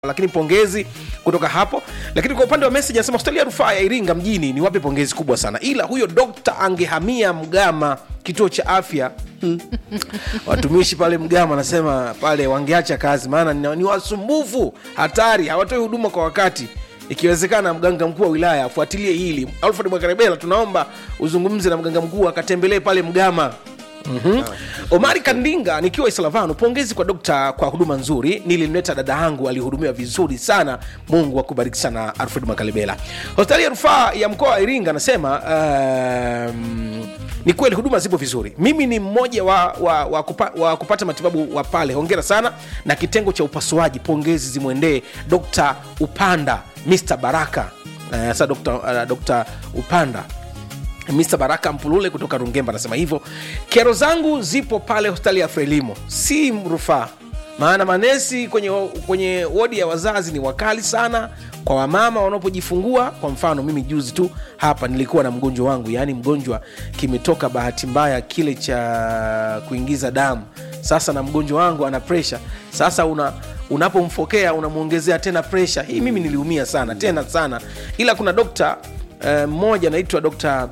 lakini pongezi kutoka hapo lakini kwa upande wa message anasema hospitali ya rufaa ya iringa mjini ni wape pongezi kubwa sana ila huyo dokta angehamia mgama kituo cha afya watumishi pale mgama anasema pale wangeacha kazi maana ni, ni wasumbufu hatari hawatoi huduma kwa wakati ikiwezekana mganga mkuu wa wilaya afuatilie hili alfred mwakarebela tunaomba uzungumze na mganga mkuu akatembelee pale mgama Mm-hmm. omari kandinga nikiwa islavano pongezi kwa dokta kwa huduma nzuri nilimleta dada yangu alihudumiwa vizuri sana mungu akubariki sana alfred makalebela hospitali ya rufaa ya mkoa wa iringa anasema um, ni kweli huduma zipo vizuri mimi ni mmoja wa, wa, wa, kupa, wa kupata matibabu wa pale hongera sana na kitengo cha upasuaji pongezi zimwendee dr upanda mr baraka uh, sa dr, uh, dr upanda Mr Baraka Mpulule kutoka Rungemba anasema hivyo. Kero zangu zipo pale hospitali ya Frelimo, si rufaa, maana manesi kwenye, kwenye wodi ya wazazi ni wakali sana kwa wamama wanapojifungua. Kwa mfano mimi juzi tu hapa nilikuwa na mgonjwa wangu, yaani mgonjwa kimetoka bahati mbaya kile cha kuingiza damu. Sasa na mgonjwa wangu ana presha, sasa una unapomfokea unamwongezea tena presha. Hii mimi niliumia sana tena sana, ila kuna dokta mmoja uh, anaitwa dokta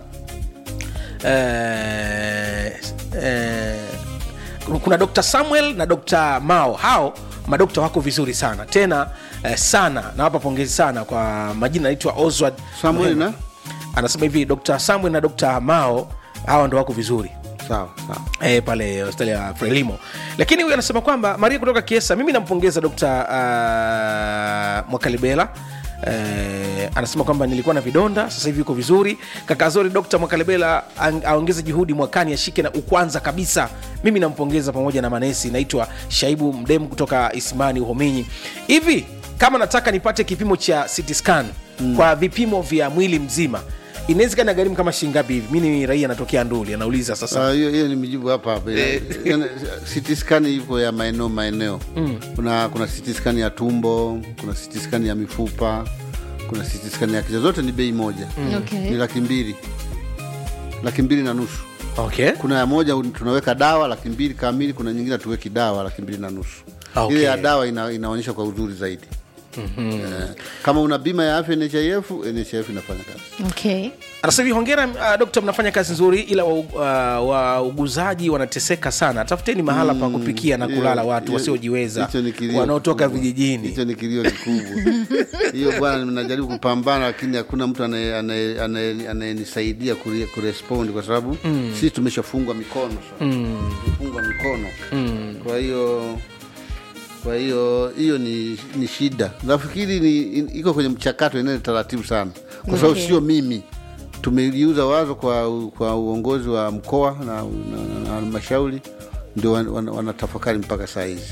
eh, eh, kuna dr samuel na dr mao hao madokta wako vizuri sana tena eh, sana nawapa pongezi sana kwa majina anaitwa oswald Samuel na? anasema hivi dr samuel na dr mao hawa ndo wako vizuri sawa sawa e, pale hospitali ya frelimo lakini huyu anasema kwamba maria kutoka kiesa mimi nampongeza dkt uh, mwakalibela Eh, anasema kwamba nilikuwa na vidonda sasa hivi yuko vizuri kakazori dkt mwakalebela ang- aongeze juhudi mwakani ashike na ukwanza kabisa mimi nampongeza pamoja na manesi naitwa shaibu mdemu kutoka isimani uhominyi hivi kama nataka nipate kipimo cha CT scan mm. kwa vipimo vya mwili mzima inawezekana gharimu kama shingapi hivi mi ni raia anatokea nduli anauliza sasa Ah, hiyo hiyo ni mijibu hapa hapa Yaani, CT scan ipo ya maeneo maeneo kuna kuna CT scan ya tumbo kuna CT scan ya mifupa kuna CT scan ya kichwa zote ni bei moja Okay. ni laki mbili laki mbili na nusu okay. kuna ya moja un- tunaweka dawa laki mbili kamili kuna nyingine hatuweki dawa laki mbili na nusu Okay. ile ya dawa ina, inaonyesha kwa uzuri zaidi mm-hmm. eh, kama una bima ya afya nhif nhif inafanya kazi Okay. anasema hivi hongera uh, dokta mnafanya kazi nzuri ila wauguzaji uh, wa wanateseka sana tafuteni mahala pa kupikia na kulala Hiyo- watu hiyo- wasiojiweza hicho ni kilio wanaotoka kikubwa. vijijini hicho ni kilio kikubwa hiyo bwana najaribu kupambana lakini hakuna mtu anaye- anaye- anaye- anayenisaidia kure- kurespondi kwa sababu mm. sisi tumeshafungwa mikono sasa mm. tumefungwa mikono mm. kwa hiyo kwa hiyo hiyo ni, ni shida nafikiri ni in- iko kwenye mchakato inae taratibu sana kwa sababu Okay. sio mimi tumeliuza wazo kwa, kwa uongozi wa mkoa na na- na- na halmashauri ndio wan- wan- wanatafakari mpaka saa hizi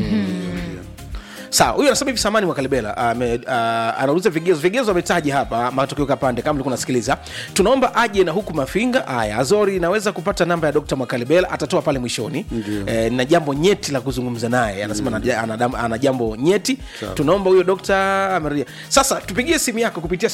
sawa huyu anasema hivi samani mwakalibela ame- uh, anauliza vigezo vigezo ametaji hapa matokeo kapande kama ulikuwa unasikiliza tunaomba aje na huku mafinga haya azori inaweza kupata namba ya dr mwakalibela atatoa pale mwishoni eh, na jambo nyeti la kuzungumza naye anasema mm. ana, ana jambo nyeti tunaomba huyo dokta ameria sasa tupigie simu yako kupitia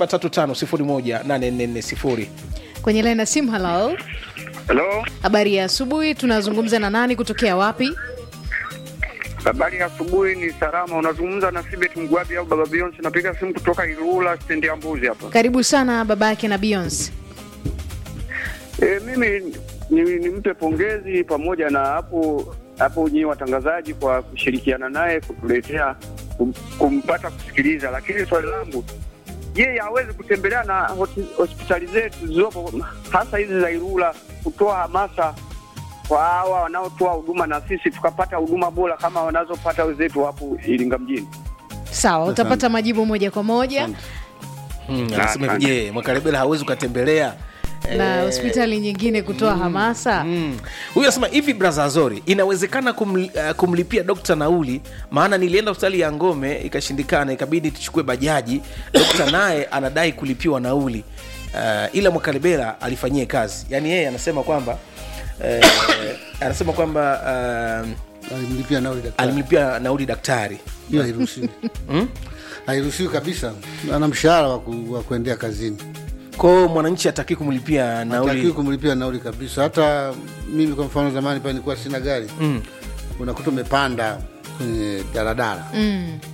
735 Kwenye laini ya simu, halo. Halo, Habari ya asubuhi, tunazungumza na nani kutokea wapi? habari ya asubuhi. Ni salama, unazungumza na Sibet Mgwabi au Baba Beyonce. Napiga simu kutoka Ilula stendi ya Mbuzi hapa. Karibu sana babake na Beyonce. E, mimi ni, nimpe pongezi pamoja na hapo hapo nyinyi watangazaji kwa kushirikiana naye kutuletea kum, kumpata kusikiliza, lakini swali langu yeye hawezi kutembelea na hoti- hospitali zetu zilizopo hasa hizi za Ilula kutoa hamasa kwa hawa wanaotoa huduma na sisi tukapata huduma bora kama wanazopata wenzetu hapo Iringa mjini. Sawa, utapata majibu moja kwa moja anasema hivi je mwakalibela hawezi ukatembelea na hospitali nyingine kutoa hamasa. Mm. huyu anasema hivi braza azori inawezekana kumli, uh, kumlipia dokta nauli maana nilienda hospitali ya ngome ikashindikana ikabidi tuchukue bajaji dokta naye anadai kulipiwa nauli uh, ila mwakalibela alifanyie kazi yaani yeye anasema kwamba uh, anasema kwamba uh, alimlipia nauli daktari alimlipia nauli daktari hiyo hairuhusiwi hairuhusiwi kabisa ana mshahara wa ku- wa kuendea kazini kwao mwananchi ataki kumlipia hatakiwi nauli kumlipia nauli kabisa hata mimi kwa mfano zamani pale nilikuwa sina gari mm. unakuta umepanda kwenye daladala mm.